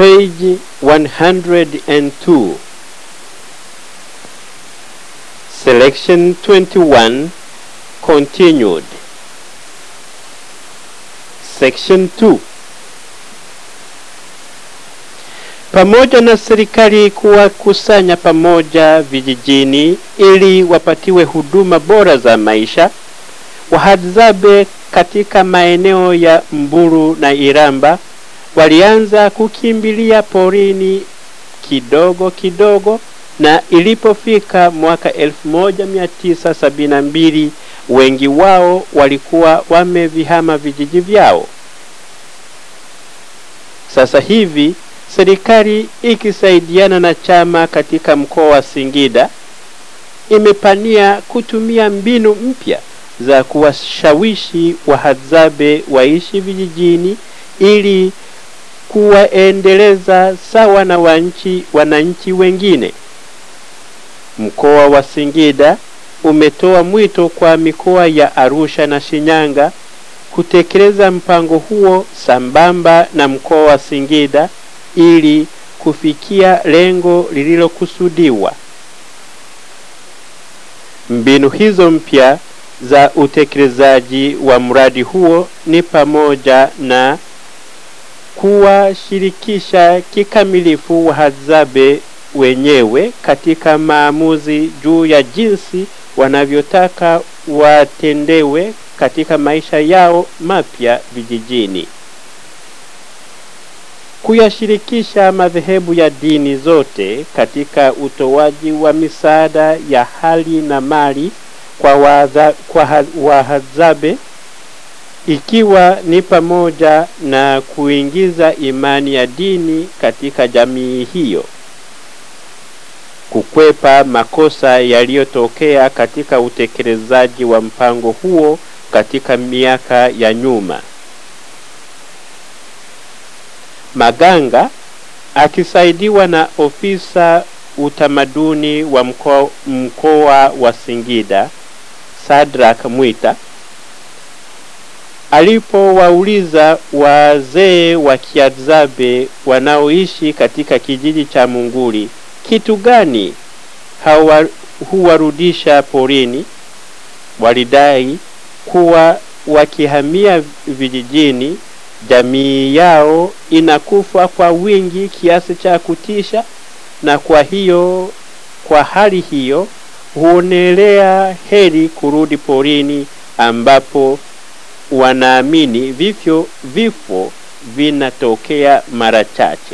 page 102 selection 21 continued section 2 pamoja na serikali kuwakusanya pamoja vijijini ili wapatiwe huduma bora za maisha wahadzabe katika maeneo ya mburu na iramba walianza kukimbilia porini kidogo kidogo na ilipofika mwaka 1972 wengi wao walikuwa wamevihama vijiji vyao sasa hivi serikali ikisaidiana na chama katika mkoa wa Singida imepania kutumia mbinu mpya za kuwashawishi wahadzabe waishi vijijini ili kuwaendeleza sawa na wanchi wananchi wengine. Mkoa wa Singida umetoa mwito kwa mikoa ya Arusha na Shinyanga kutekeleza mpango huo sambamba na mkoa wa Singida ili kufikia lengo lililokusudiwa. Mbinu hizo mpya za utekelezaji wa mradi huo ni pamoja na kuwashirikisha kikamilifu wahadzabe wenyewe katika maamuzi juu ya jinsi wanavyotaka watendewe katika maisha yao mapya vijijini kuyashirikisha madhehebu ya dini zote katika utoaji wa misaada ya hali na mali kwa, waza, kwa wahadzabe ikiwa ni pamoja na kuingiza imani ya dini katika jamii hiyo kukwepa makosa yaliyotokea katika utekelezaji wa mpango huo katika miaka ya nyuma Maganga akisaidiwa na ofisa utamaduni wa mkoa, mkoa wa Singida Sadrak Mwita alipowauliza wazee wa Kiadzabe wanaoishi katika kijiji cha Munguli kitu gani hawa, huwarudisha porini, walidai kuwa wakihamia vijijini jamii yao inakufa kwa wingi kiasi cha kutisha na kwa hiyo kwa hali hiyo huonelea heri kurudi porini ambapo wanaamini vifyo vifo vinatokea mara chache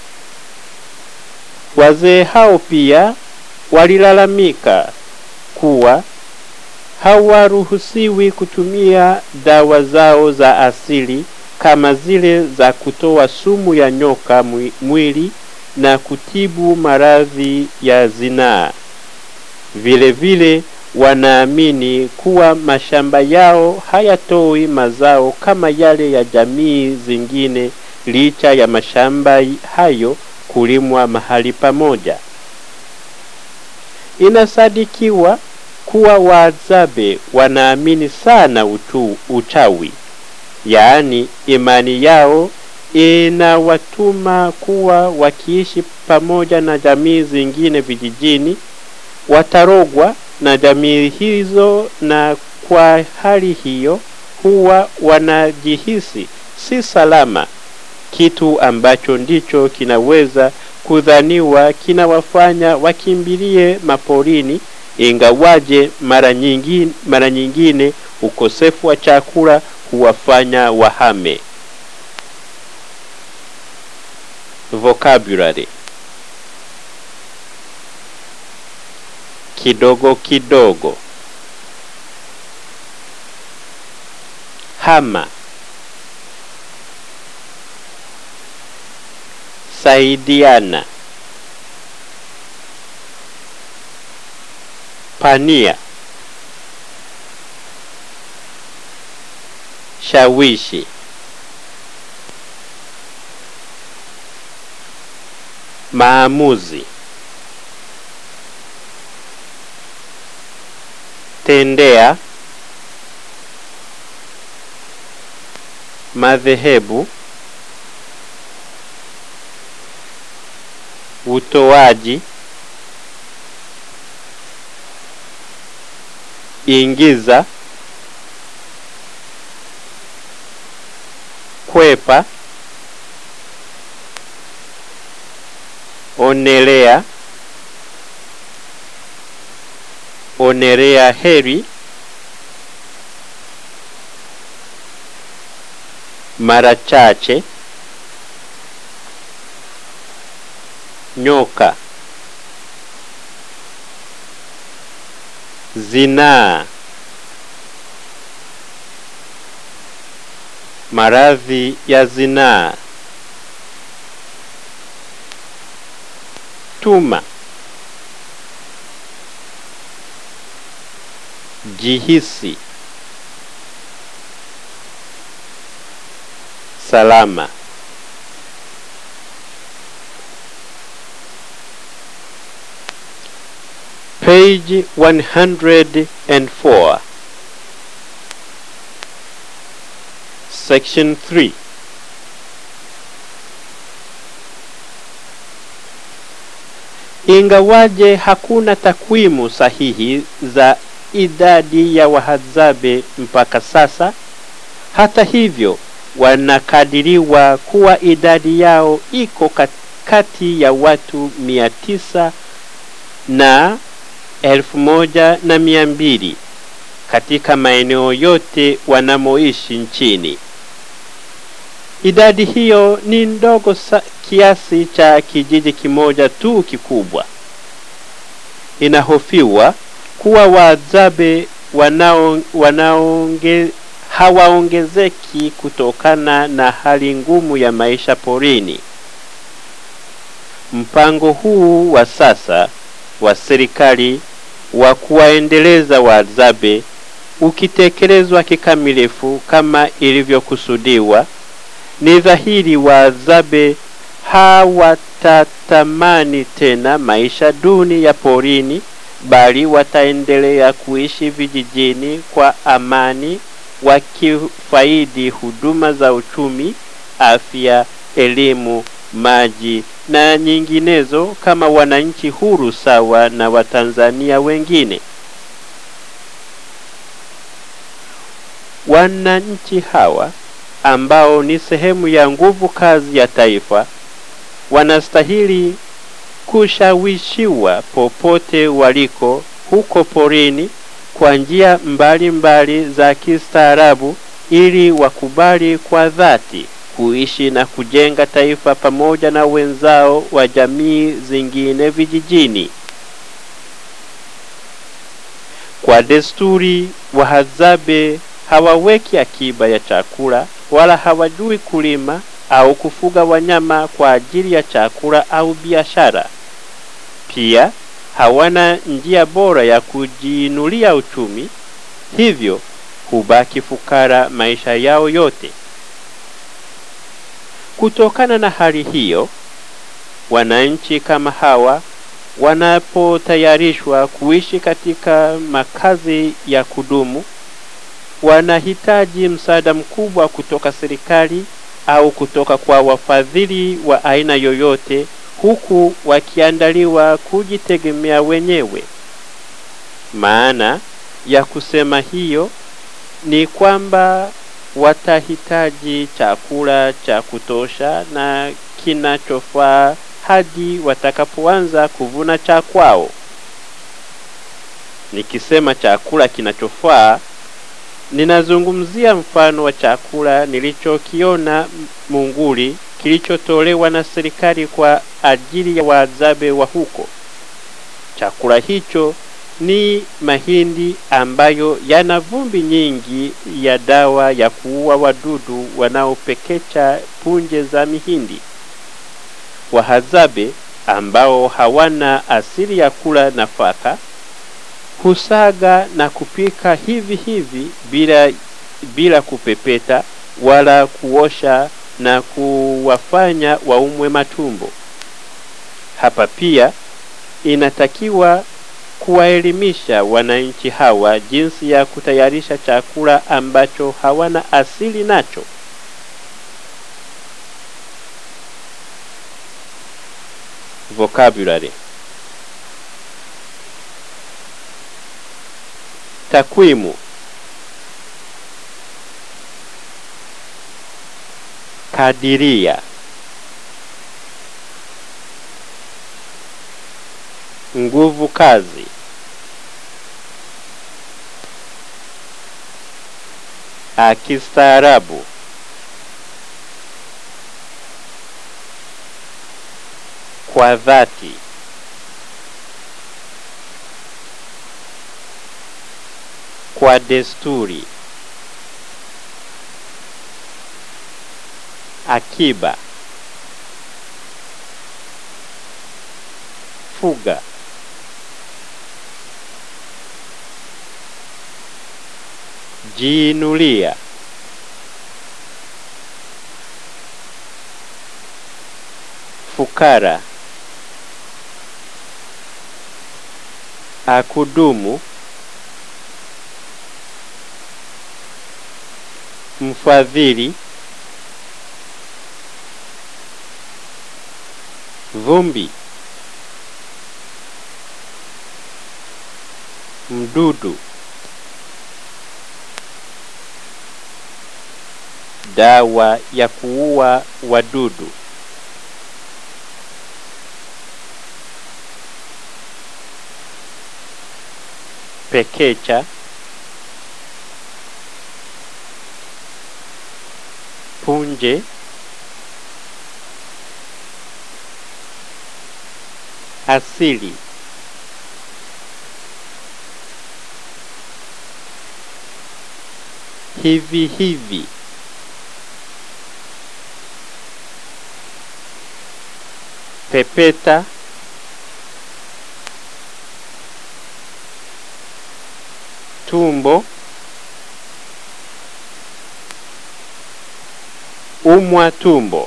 wazee hao pia walilalamika kuwa hawaruhusiwi kutumia dawa zao za asili kama zile za kutoa sumu ya nyoka mwili na kutibu maradhi ya zinaa. Vile vile wanaamini kuwa mashamba yao hayatoi mazao kama yale ya jamii zingine licha ya mashamba hayo kulimwa mahali pamoja. Inasadikiwa kuwa Wahadzabe wanaamini sana utu, uchawi yaani imani yao inawatuma kuwa wakiishi pamoja na jamii zingine vijijini watarogwa na jamii hizo, na kwa hali hiyo huwa wanajihisi si salama, kitu ambacho ndicho kinaweza kudhaniwa kinawafanya wakimbilie maporini, ingawaje mara nyingine, mara nyingine ukosefu wa chakula huwafanya wahame. Vocabulary kidogo kidogo, hama, saidiana, pania, shawishi, maamuzi, tendea, madhehebu, utoaji, ingiza, kwepa, onelea, onerea heri, mara chache, nyoka, zinaa, maradhi ya zinaa, tuma, jihisi, salama. Page 104 Section 3 Ingawaje hakuna takwimu sahihi za idadi ya Wahadzabe mpaka sasa, hata hivyo wanakadiriwa kuwa idadi yao iko kati ya watu mia tisa na elfu moja na mia mbili katika maeneo yote wanamoishi nchini. Idadi hiyo ni ndogo kiasi cha kijiji kimoja tu kikubwa. Inahofiwa kuwa Wahadzabe wanao, wanaonge, hawaongezeki kutokana na hali ngumu ya maisha porini. Mpango huu wa sasa wa serikali wa kuwaendeleza Wahadzabe ukitekelezwa kikamilifu kama ilivyokusudiwa, ni dhahiri Wahadzabe hawatatamani tena maisha duni ya porini, bali wataendelea kuishi vijijini kwa amani, wakifaidi huduma za uchumi, afya, elimu, maji na nyinginezo kama wananchi huru sawa na Watanzania wengine. Wananchi hawa ambao ni sehemu ya nguvu kazi ya taifa wanastahili kushawishiwa popote waliko huko porini kwa njia mbalimbali za kistaarabu ili wakubali kwa dhati kuishi na kujenga taifa pamoja na wenzao wa jamii zingine vijijini. Kwa desturi, Wahadzabe hawaweki akiba ya chakula wala hawajui kulima au kufuga wanyama kwa ajili ya chakula au biashara. Pia hawana njia bora ya kujiinulia uchumi, hivyo hubaki fukara maisha yao yote. Kutokana na hali hiyo, wananchi kama hawa wanapotayarishwa kuishi katika makazi ya kudumu, wanahitaji msaada mkubwa kutoka serikali au kutoka kwa wafadhili wa aina yoyote, huku wakiandaliwa kujitegemea wenyewe. Maana ya kusema hiyo ni kwamba watahitaji chakula cha kutosha na kinachofaa hadi watakapoanza kuvuna cha kwao. Nikisema chakula kinachofaa, ninazungumzia mfano wa chakula nilichokiona Munguli kilichotolewa na serikali kwa ajili ya Wahadzabe wa huko. Chakula hicho ni mahindi ambayo yana vumbi nyingi ya dawa ya kuua wadudu wanaopekecha punje za mihindi. Wahadzabe ambao hawana asili ya kula nafaka husaga na kupika hivi hivi bila, bila kupepeta wala kuosha na kuwafanya waumwe matumbo. Hapa pia inatakiwa kuwaelimisha wananchi hawa jinsi ya kutayarisha chakula ambacho hawana asili nacho. Vocabulary. Takwimu. Kadiria. Nguvu kazi. Akistaarabu. Kwa dhati. Kwa desturi. Akiba. Fuga. Jiinulia. Fukara. Akudumu. Mfadhili. Vumbi. Mdudu. Dawa ya kuua wadudu. Pekecha. Punje. Asili. Hivi hivi. Pepeta. Tumbo. Umwa tumbo.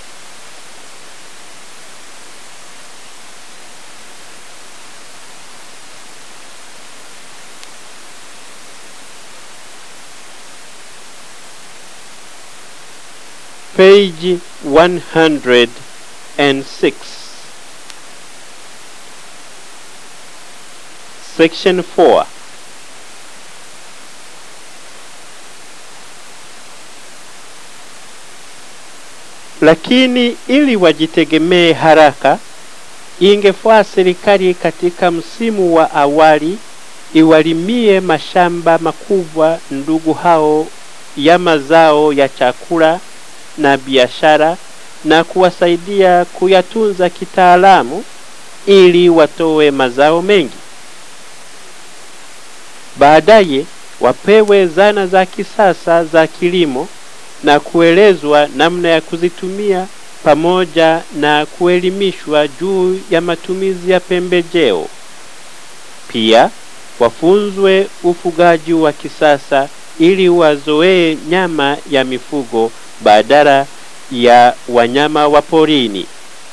Page 106. Section 4. Lakini ili wajitegemee haraka, ingefaa serikali katika msimu wa awali iwalimie mashamba makubwa ndugu hao ya mazao ya chakula na biashara na kuwasaidia kuyatunza kitaalamu ili watoe mazao mengi. Baadaye wapewe zana za kisasa za kilimo na kuelezwa namna ya kuzitumia pamoja na kuelimishwa juu ya matumizi ya pembejeo. Pia wafunzwe ufugaji wa kisasa ili wazoee nyama ya mifugo badala ya wanyama wa porini.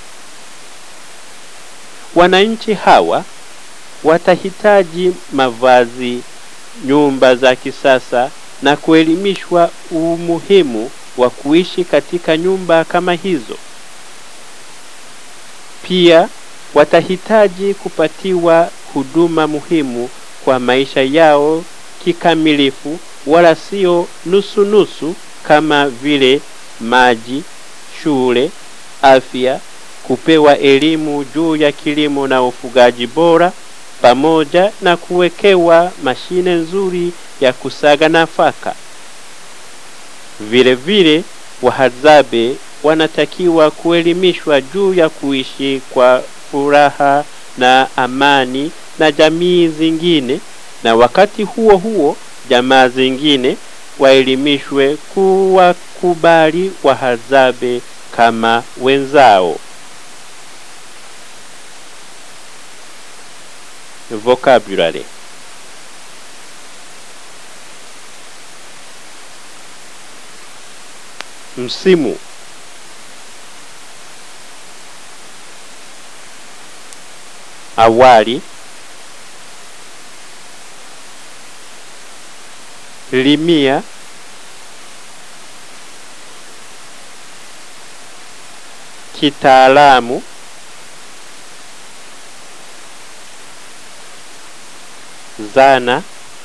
Wananchi hawa watahitaji mavazi, nyumba za kisasa na kuelimishwa umuhimu wa kuishi katika nyumba kama hizo. Pia watahitaji kupatiwa huduma muhimu kwa maisha yao kikamilifu, wala sio nusu nusu, kama vile maji, shule, afya, kupewa elimu juu ya kilimo na ufugaji bora, pamoja na kuwekewa mashine nzuri ya kusaga nafaka. Vile vile wahadzabe wanatakiwa kuelimishwa juu ya kuishi kwa furaha na amani na jamii zingine, na wakati huo huo jamaa zingine waelimishwe kuwakubali wahadzabe kama wenzao. Vocabulary Msimu awali limia kitaalamu zana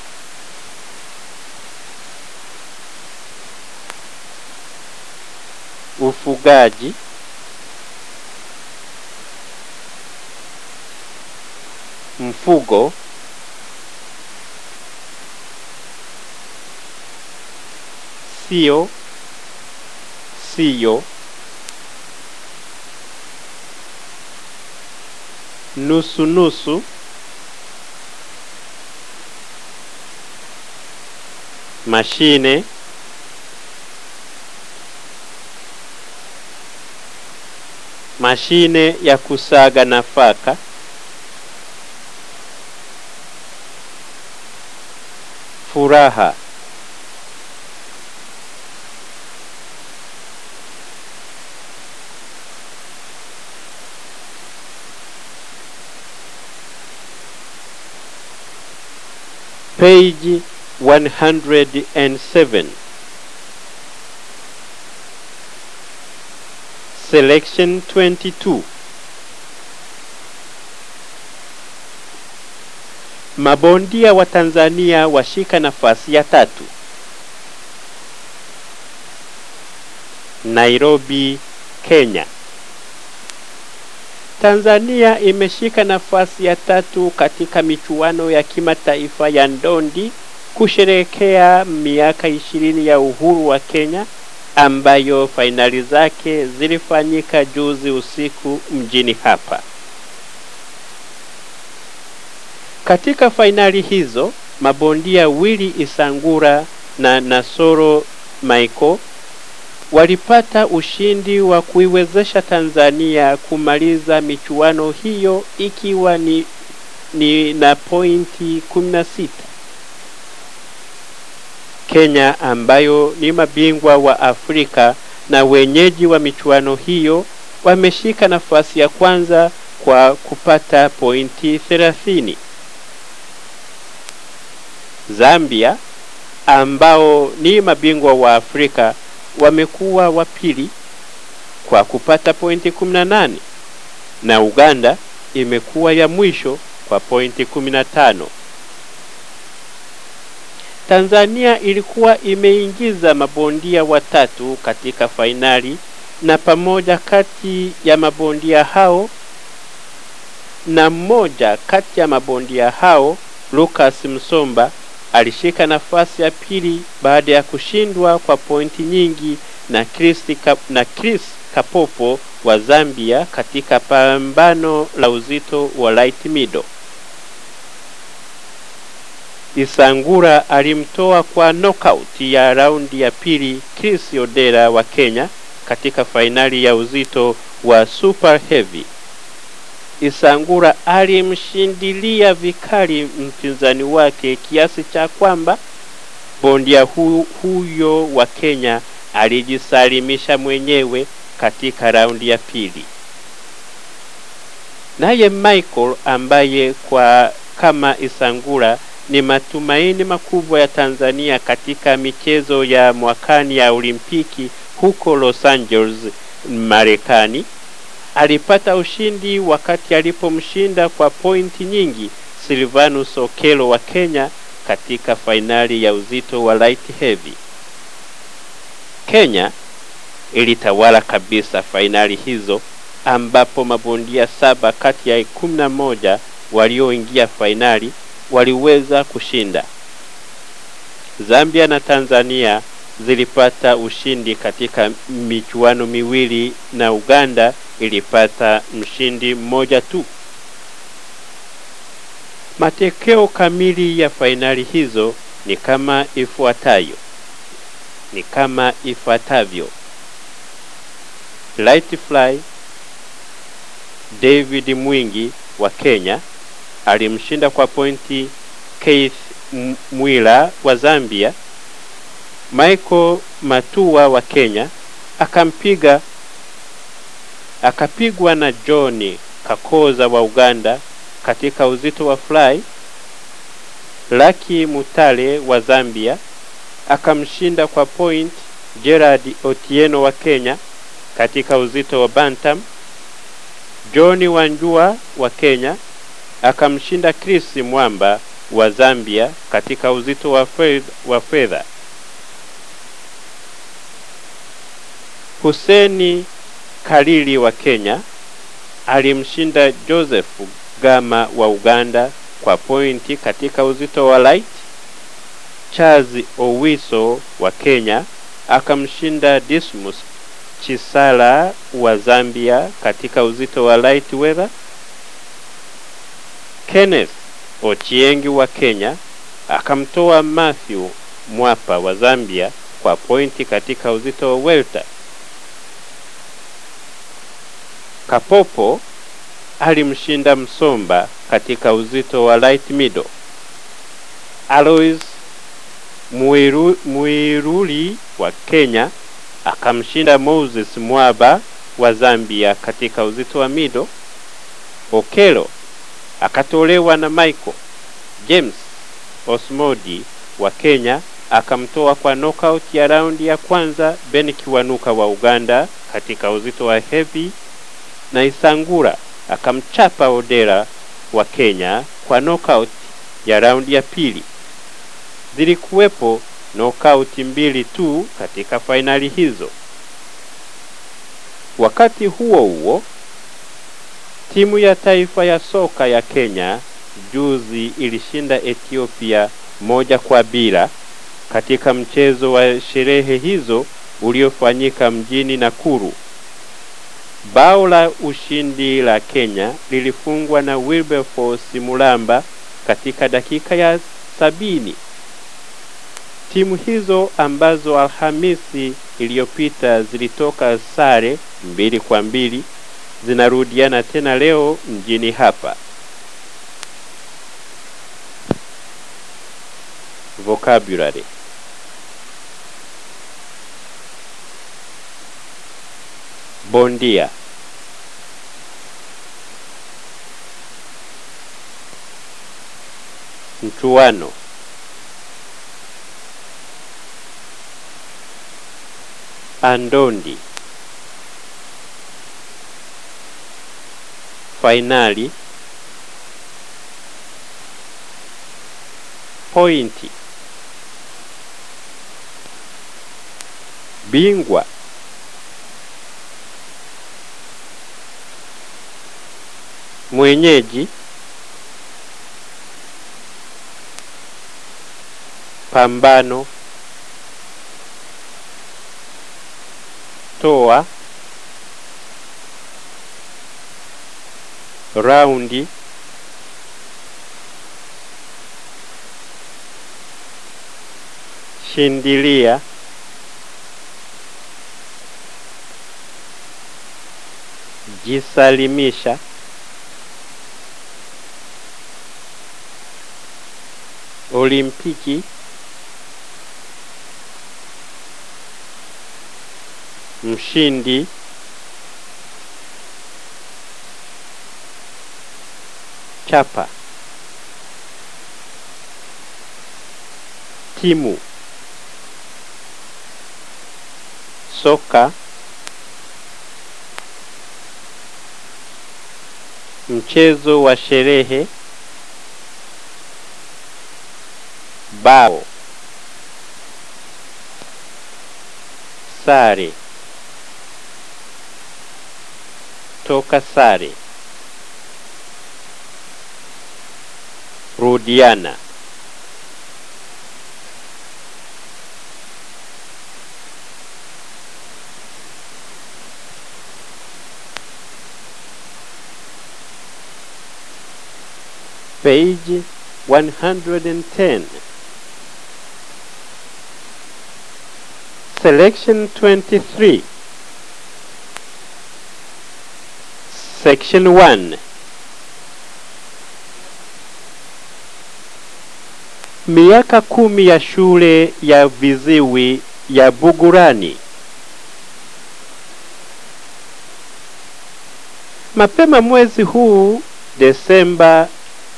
ufugaji mfugo sio siyo nusu nusu mashine mashine ya kusaga nafaka furaha page 107 selection 22 mabondia wa Tanzania washika nafasi ya tatu Nairobi Kenya Tanzania imeshika nafasi ya tatu katika michuano ya kimataifa ya ndondi kusherehekea miaka ishirini ya uhuru wa Kenya ambayo fainali zake zilifanyika juzi usiku mjini hapa. Katika fainali hizo mabondia Willy Isangura na Nasoro Michael walipata ushindi wa kuiwezesha Tanzania kumaliza michuano hiyo ikiwa ni, ni na pointi 16. Kenya ambayo ni mabingwa wa Afrika na wenyeji wa michuano hiyo wameshika nafasi ya kwanza kwa kupata pointi 30. Zambia ambao ni mabingwa wa Afrika wamekuwa wa pili kwa kupata pointi 18 na Uganda imekuwa ya mwisho kwa pointi 15. Tanzania ilikuwa imeingiza mabondia watatu katika fainali na pamoja kati ya mabondia hao na mmoja kati ya mabondia hao Lucas Msomba alishika nafasi ya pili baada ya kushindwa kwa pointi nyingi na Chris, Kap, na Chris Kapopo wa Zambia katika pambano la uzito wa light middle. Isangura alimtoa kwa knockout ya raundi ya pili Chris Odera wa Kenya katika fainali ya uzito wa super heavy. Isangura alimshindilia vikali mpinzani wake kiasi cha kwamba bondia hu, huyo wa Kenya alijisalimisha mwenyewe katika raundi ya pili. Naye Michael ambaye kwa kama Isangura ni matumaini makubwa ya Tanzania katika michezo ya mwakani ya Olimpiki huko Los Angeles, Marekani alipata ushindi wakati alipomshinda kwa pointi nyingi Silvanus Okelo wa Kenya katika fainali ya uzito wa light heavy. Kenya ilitawala kabisa fainali hizo ambapo mabondia saba kati ya kumi na moja walioingia fainali waliweza kushinda. Zambia na Tanzania zilipata ushindi katika michuano miwili na Uganda ilipata mshindi mmoja tu. Matokeo kamili ya fainali hizo ni kama ifuatayo, ni kama ifuatavyo: Light Fly David Mwingi wa Kenya alimshinda kwa pointi Keith Mwila wa Zambia. Michael Matua wa Kenya akampiga akapigwa na John Kakoza wa Uganda katika uzito wa fly. Lucky Mutale wa Zambia akamshinda kwa point Gerard Otieno wa Kenya katika uzito wa bantam. John Wanjua wa Kenya akamshinda Chris Mwamba wa Zambia katika uzito wa fedha, wa fedha. Huseni Kalili wa Kenya alimshinda Joseph Gama wa Uganda kwa pointi katika uzito wa light. Charles Owiso wa Kenya akamshinda Dismus Chisala wa Zambia katika uzito wa light weather. Kenneth Ochiengi wa Kenya akamtoa Matthew Mwapa wa Zambia kwa pointi katika uzito wa welter. Kapopo alimshinda Msomba katika uzito wa light middle. Alois Muiru, Muiruli wa Kenya akamshinda Moses Mwaba wa Zambia katika uzito wa middle. Okelo akatolewa na Michael James Osmodi wa Kenya akamtoa kwa knockout ya raundi ya kwanza Ben Kiwanuka wa Uganda katika uzito wa heavy na Isangura akamchapa Odera wa Kenya kwa knockout ya raundi ya pili. Zilikuwepo knockout mbili tu katika fainali hizo. Wakati huo huo, timu ya taifa ya soka ya Kenya juzi ilishinda Ethiopia moja kwa bila katika mchezo wa sherehe hizo uliofanyika mjini Nakuru. Bao la ushindi la Kenya lilifungwa na Wilberforce Mulamba katika dakika ya sabini. Timu hizo ambazo Alhamisi iliyopita zilitoka sare mbili kwa mbili zinarudiana tena leo mjini hapa. Vocabulary bondia mchuano andondi fainali pointi bingwa mwenyeji pambano toa raundi shindilia jisalimisha olimpiki mshindi chapa timu soka mchezo wa sherehe bao sare toka sare rudiana page 110 selection 23 section 1 miaka kumi ya shule ya viziwi ya Bugurani. Mapema mwezi huu Desemba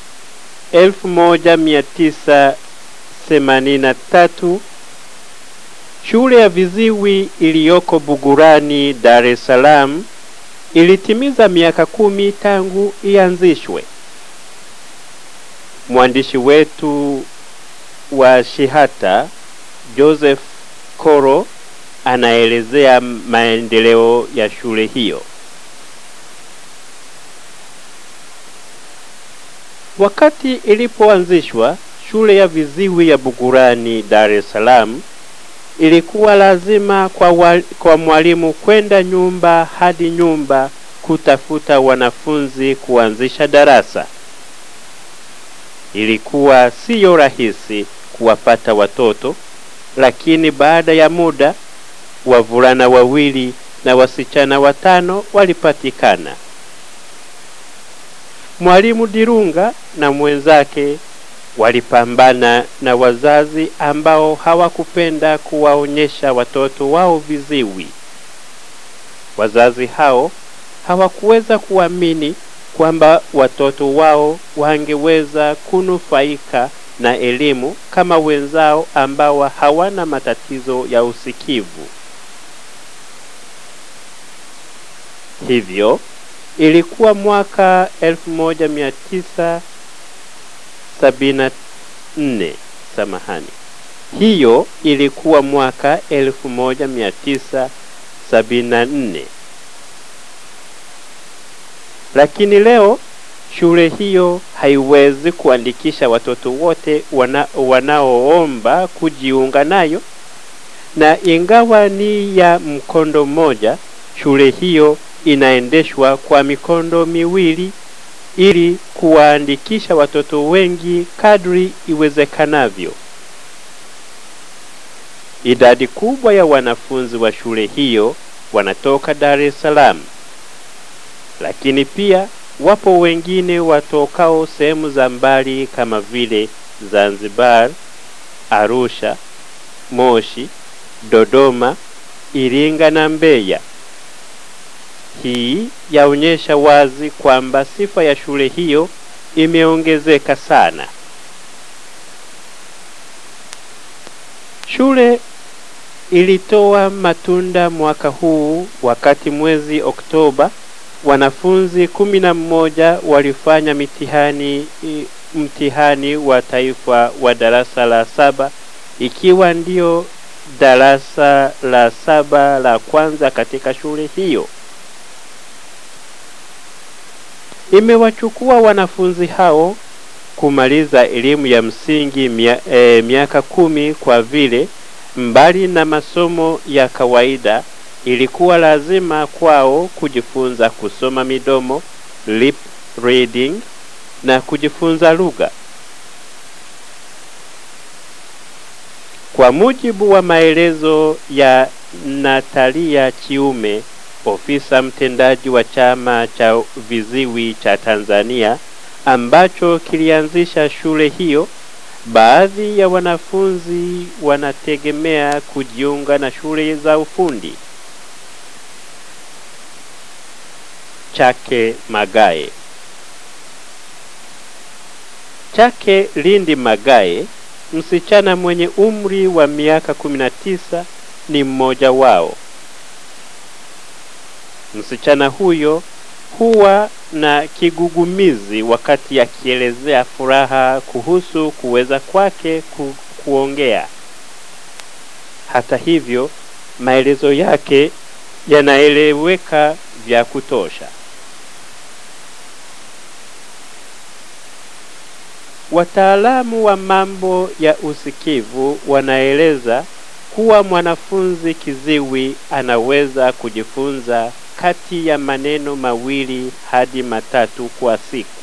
1983 shule ya viziwi iliyoko Bugurani, Dar es Salaam ilitimiza miaka kumi tangu ianzishwe. mwandishi wetu wa Shihata Joseph Koro anaelezea maendeleo ya shule hiyo. Wakati ilipoanzishwa shule ya viziwi ya Bugurani, Dar es Salaam, ilikuwa lazima kwa, wa, kwa mwalimu kwenda nyumba hadi nyumba kutafuta wanafunzi kuanzisha darasa. Ilikuwa siyo rahisi kuwapata watoto, lakini baada ya muda wavulana wawili na wasichana watano walipatikana. Mwalimu Dirunga na mwenzake walipambana na wazazi ambao hawakupenda kuwaonyesha watoto wao viziwi. Wazazi hao hawakuweza kuamini kwamba watoto wao wangeweza kunufaika na elimu kama wenzao ambao hawana matatizo ya usikivu. Hivyo ilikuwa mwaka 1974 samahani, hiyo ilikuwa mwaka 1974 lakini leo shule hiyo haiwezi kuandikisha watoto wote wana, wanaoomba kujiunga nayo, na ingawa ni ya mkondo mmoja, shule hiyo inaendeshwa kwa mikondo miwili ili kuwaandikisha watoto wengi kadri iwezekanavyo. Idadi kubwa ya wanafunzi wa shule hiyo wanatoka Dar es Salaam, lakini pia wapo wengine watokao sehemu za mbali kama vile Zanzibar, Arusha, Moshi, Dodoma, Iringa na Mbeya. Hii yaonyesha wazi kwamba sifa ya shule hiyo imeongezeka sana. Shule ilitoa matunda mwaka huu wakati mwezi Oktoba wanafunzi kumi na mmoja walifanya mitihani mtihani wa taifa wa darasa la saba ikiwa ndio darasa la saba la kwanza katika shule hiyo. Imewachukua wanafunzi hao kumaliza elimu ya msingi mia, e, miaka kumi kwa vile mbali na masomo ya kawaida ilikuwa lazima kwao kujifunza kusoma midomo lip reading na kujifunza lugha. Kwa mujibu wa maelezo ya Natalia Chiume, ofisa mtendaji wa chama cha viziwi cha Tanzania ambacho kilianzisha shule hiyo, baadhi ya wanafunzi wanategemea kujiunga na shule za ufundi. Chake Magae. Chake Lindi Magae, msichana mwenye umri wa miaka 19 ni mmoja wao. Msichana huyo huwa na kigugumizi wakati akielezea furaha kuhusu kuweza kwake ku, kuongea. Hata hivyo, maelezo yake yanaeleweka vya kutosha. Wataalamu wa mambo ya usikivu wanaeleza kuwa mwanafunzi kiziwi anaweza kujifunza kati ya maneno mawili hadi matatu kwa siku.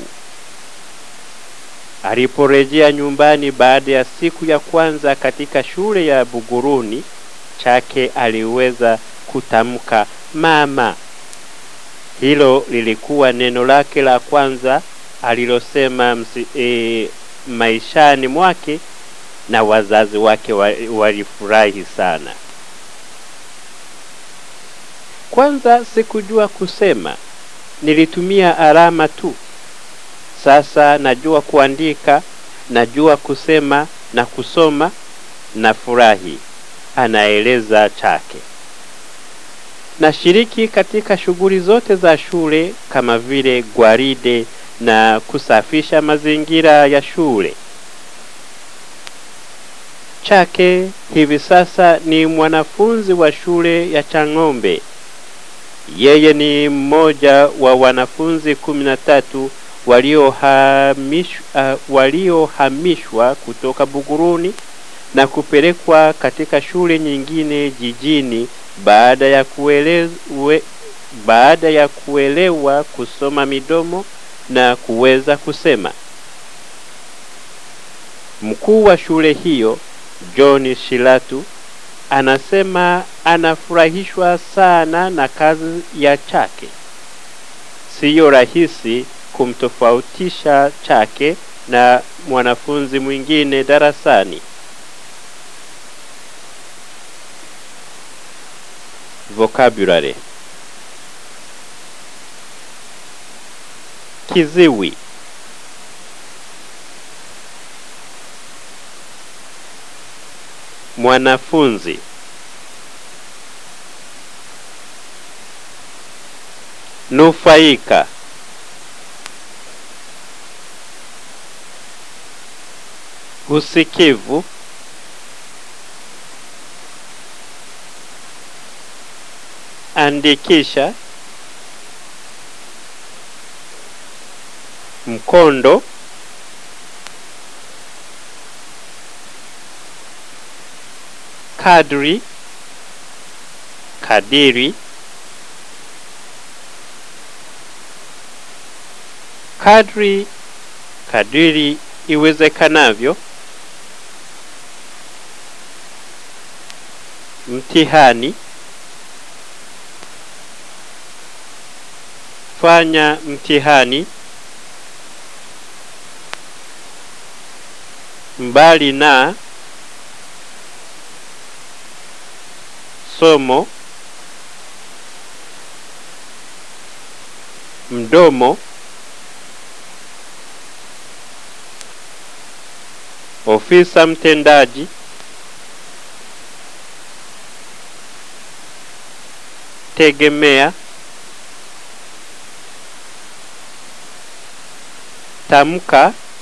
Aliporejea nyumbani baada ya siku ya kwanza katika shule ya Buguruni, Chake aliweza kutamka mama. Hilo lilikuwa neno lake la kwanza alilosema msi, e, maishani mwake na wazazi wake walifurahi sana. Kwanza sikujua kusema, nilitumia alama tu. Sasa najua kuandika, najua kusema na kusoma na furahi, anaeleza Chake. Nashiriki katika shughuli zote za shule kama vile gwaride na kusafisha mazingira ya shule. Chake hivi sasa ni mwanafunzi wa shule ya Chang'ombe. Yeye ni mmoja wa wanafunzi kumi na tatu waliohamishwa uh, waliohamishwa kutoka Buguruni na kupelekwa katika shule nyingine jijini baada ya kuelewe, baada ya kuelewa kusoma midomo na kuweza kusema. Mkuu wa shule hiyo John Shilatu anasema anafurahishwa sana na kazi ya Chake. Siyo rahisi kumtofautisha Chake na mwanafunzi mwingine darasani. Vocabulary Kiziwi Mwanafunzi Nufaika Usikivu Andikisha Mkondo Kadri Kadiri Kadri kadiri iwezekanavyo Mtihani Fanya mtihani mbali na somo mdomo ofisa mtendaji tegemea tamka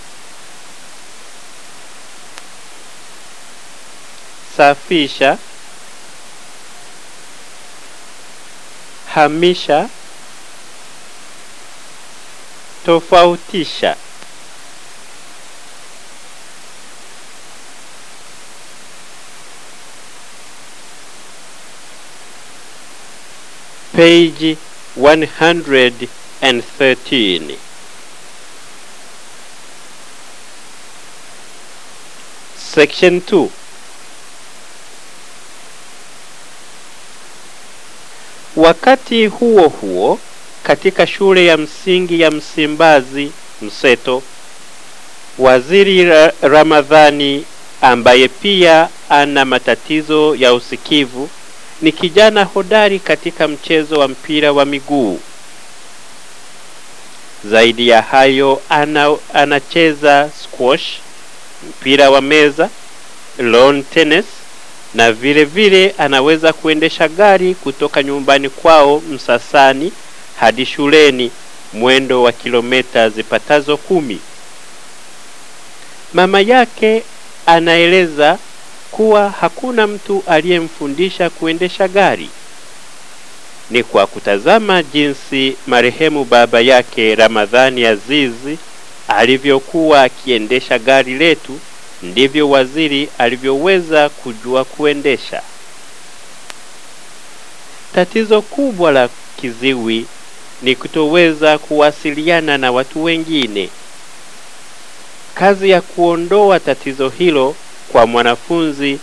safisha hamisha tofautisha page 113 section 2 Wakati huo huo, katika shule ya msingi ya Msimbazi Mseto, Waziri Ra Ramadhani ambaye pia ana matatizo ya usikivu ni kijana hodari katika mchezo wa mpira wa miguu. Zaidi ya hayo, ana, anacheza squash, mpira wa meza, lawn tennis na vile vile anaweza kuendesha gari kutoka nyumbani kwao Msasani hadi shuleni mwendo wa kilomita zipatazo kumi. Mama yake anaeleza kuwa hakuna mtu aliyemfundisha kuendesha gari. Ni kwa kutazama jinsi marehemu baba yake Ramadhani Azizi alivyokuwa akiendesha gari letu ndivyo waziri alivyoweza kujua kuendesha. Tatizo kubwa la kiziwi ni kutoweza kuwasiliana na watu wengine. Kazi ya kuondoa tatizo hilo kwa mwanafunzi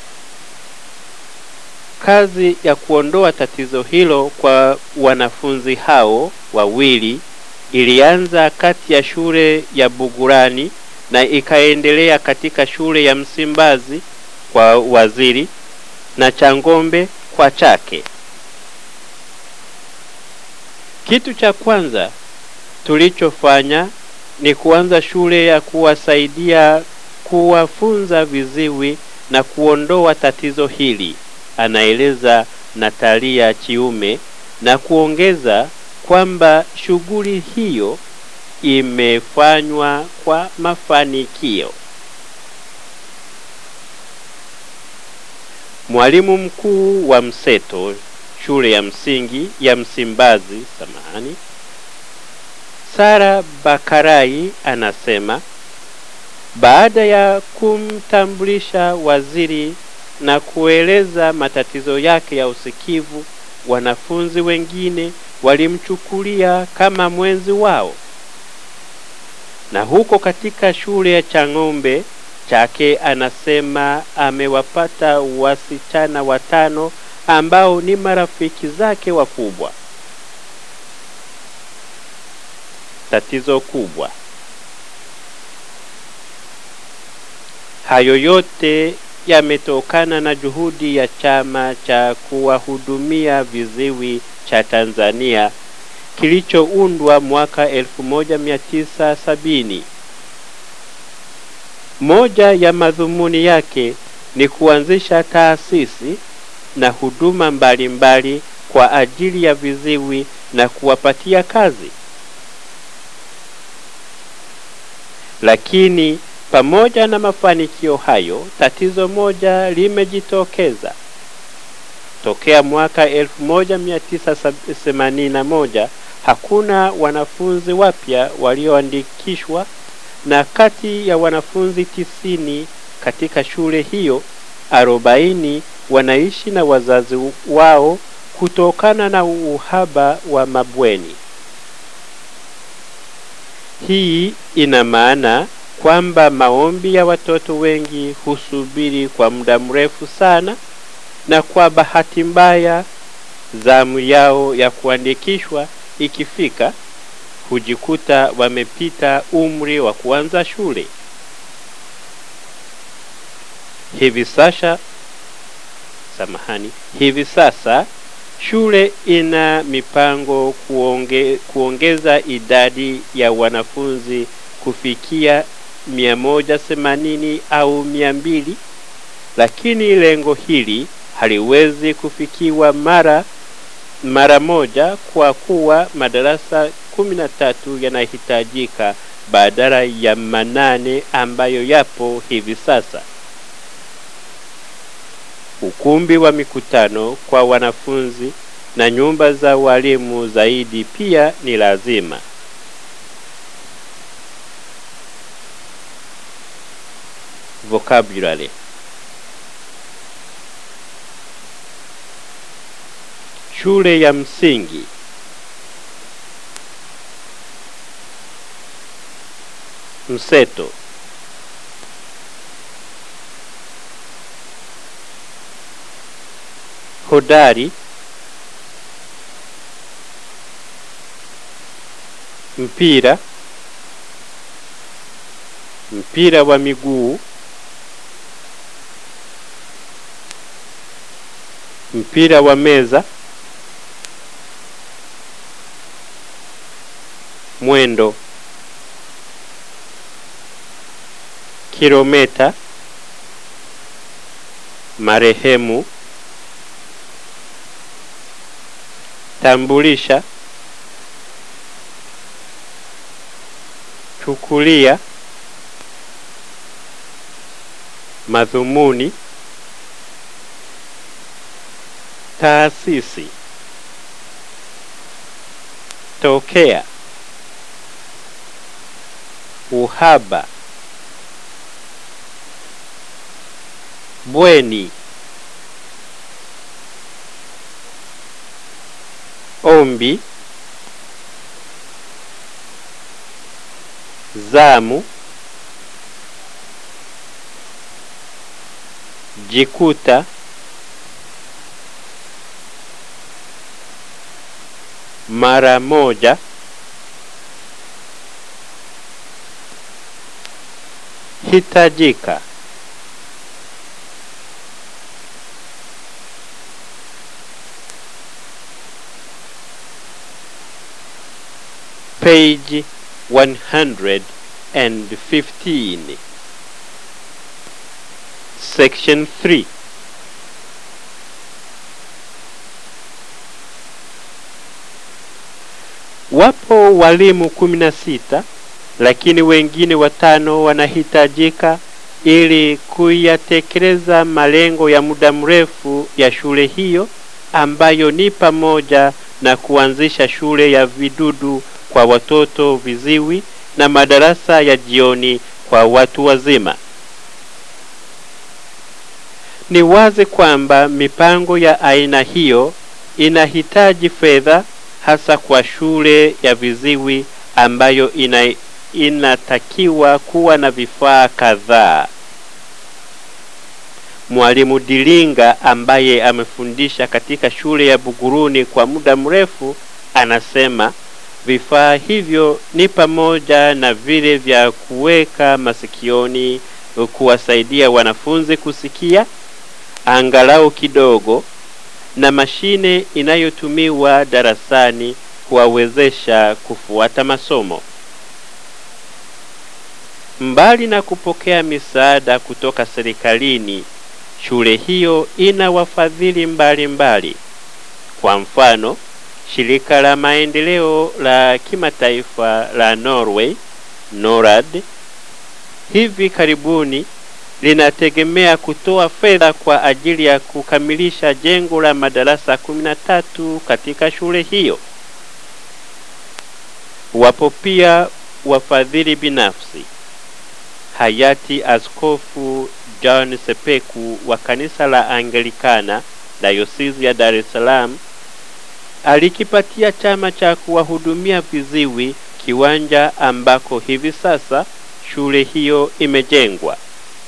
kazi ya kuondoa tatizo hilo kwa wanafunzi hao wawili ilianza kati ya shule ya Bugurani na ikaendelea katika shule ya Msimbazi kwa waziri na Changombe kwa chake. Kitu cha kwanza tulichofanya ni kuanza shule ya kuwasaidia kuwafunza viziwi na kuondoa tatizo hili, anaeleza Natalia Chiume na kuongeza kwamba shughuli hiyo imefanywa kwa mafanikio. Mwalimu mkuu wa Mseto shule ya msingi ya Msimbazi, samahani, Sara Bakarai anasema baada ya kumtambulisha waziri na kueleza matatizo yake ya usikivu, wanafunzi wengine walimchukulia kama mwenzi wao, na huko katika shule ya Chang'ombe chake anasema amewapata wasichana watano ambao ni marafiki zake wakubwa. Tatizo kubwa hayo yote yametokana na juhudi ya chama cha kuwahudumia viziwi cha Tanzania kilichoundwa mwaka 1970. Moja ya madhumuni yake ni kuanzisha taasisi na huduma mbalimbali mbali kwa ajili ya viziwi na kuwapatia kazi. Lakini pamoja na mafanikio hayo, tatizo moja limejitokeza. Tokea mwaka 1981 hakuna wanafunzi wapya walioandikishwa, na kati ya wanafunzi tisini katika shule hiyo, arobaini wanaishi na wazazi wao kutokana na uhaba wa mabweni. Hii ina maana kwamba maombi ya watoto wengi husubiri kwa muda mrefu sana, na kwa bahati mbaya, zamu yao ya kuandikishwa ikifika, hujikuta wamepita umri wa kuanza shule. Hivi sasa samahani, hivi sasa shule ina mipango kuonge, kuongeza idadi ya wanafunzi kufikia 180 au 200, lakini lengo hili haliwezi kufikiwa mara mara moja kwa kuwa madarasa 13 yanahitajika badala ya manane ambayo yapo hivi sasa. Ukumbi wa mikutano kwa wanafunzi na nyumba za walimu zaidi pia ni lazima. Vocabulary Shule ya msingi Mseto Hodari Mpira Mpira wa miguu Mpira wa meza Mwendo Kilometa Marehemu Tambulisha Chukulia Madhumuni Taasisi Tokea Uhaba Bweni Ombi Zamu Jikuta Mara moja Hitajika page 115 section 3 wapo walimu kumi na sita lakini wengine watano wanahitajika ili kuyatekeleza malengo ya muda mrefu ya shule hiyo ambayo ni pamoja na kuanzisha shule ya vidudu kwa watoto viziwi na madarasa ya jioni kwa watu wazima. Ni wazi kwamba mipango ya aina hiyo inahitaji fedha hasa kwa shule ya viziwi ambayo ina, inatakiwa kuwa na vifaa kadhaa. Mwalimu Dilinga ambaye amefundisha katika shule ya Buguruni kwa muda mrefu anasema vifaa hivyo ni pamoja na vile vya kuweka masikioni kuwasaidia wanafunzi kusikia angalau kidogo na mashine inayotumiwa darasani kuwawezesha kufuata masomo. Mbali na kupokea misaada kutoka serikalini, shule hiyo ina wafadhili mbalimbali. Kwa mfano, shirika la maendeleo la kimataifa la Norway, NORAD, hivi karibuni linategemea kutoa fedha kwa ajili ya kukamilisha jengo la madarasa 13 katika shule hiyo. Wapo pia wafadhili binafsi. Hayati Askofu John Sepeku wa kanisa la Anglikana Dayosisi ya Dar es Salaam alikipatia chama cha kuwahudumia viziwi kiwanja ambako hivi sasa shule hiyo imejengwa.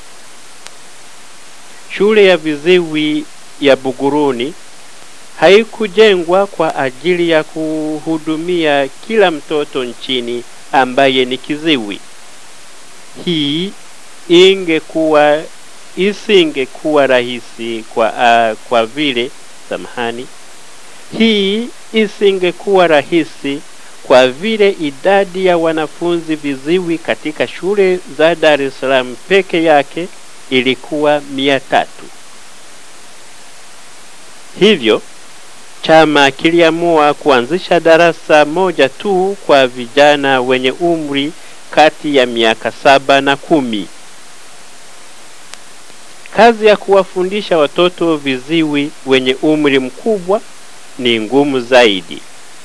Shule ya viziwi ya Buguruni haikujengwa kwa ajili ya kuhudumia kila mtoto nchini ambaye ni kiziwi. Hii ingekuwa isingekuwa rahisi kwa, uh, kwa vile samahani, hii isingekuwa rahisi kwa vile idadi ya wanafunzi viziwi katika shule za Dar es Salaam peke yake ilikuwa mia tatu. Hivyo chama kiliamua kuanzisha darasa moja tu kwa vijana wenye umri kati ya miaka saba na kumi. Kazi ya kuwafundisha watoto viziwi wenye umri mkubwa ni ngumu zaidi.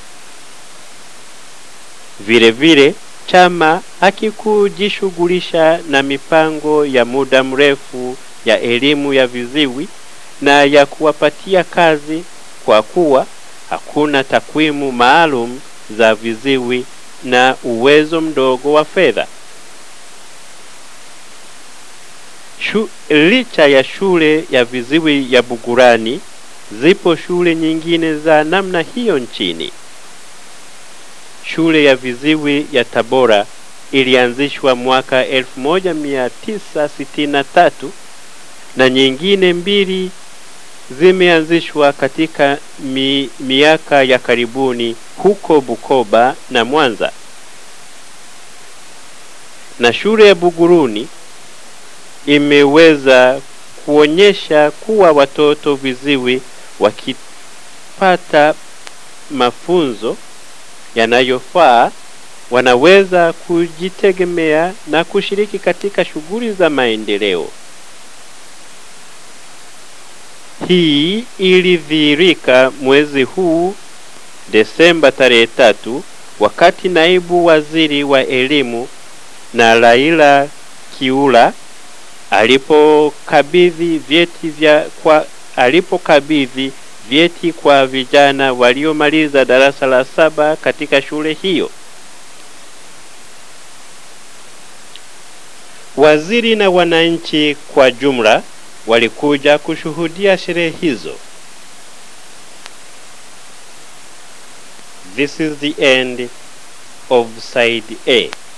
Vile vile chama hakikujishughulisha na mipango ya muda mrefu ya elimu ya viziwi na ya kuwapatia kazi kwa kuwa hakuna takwimu maalum za viziwi na uwezo mdogo wa fedha. Shu, licha ya shule ya viziwi ya Bugurani, zipo shule nyingine za namna hiyo nchini. Shule ya viziwi ya Tabora ilianzishwa mwaka 1963 na nyingine mbili zimeanzishwa katika mi, miaka ya karibuni huko Bukoba na Mwanza. Na shule ya Buguruni imeweza kuonyesha kuwa watoto viziwi wakipata mafunzo yanayofaa wanaweza kujitegemea na kushiriki katika shughuli za maendeleo. Hii ilidhihirika mwezi huu Desemba tarehe tatu wakati naibu waziri wa elimu na Laila Kiula alipokabidhi vyeti vya kwa alipokabidhi vyeti kwa vijana waliomaliza darasa la saba katika shule hiyo. Waziri na wananchi kwa jumla walikuja kushuhudia sherehe hizo. This is the end of side A.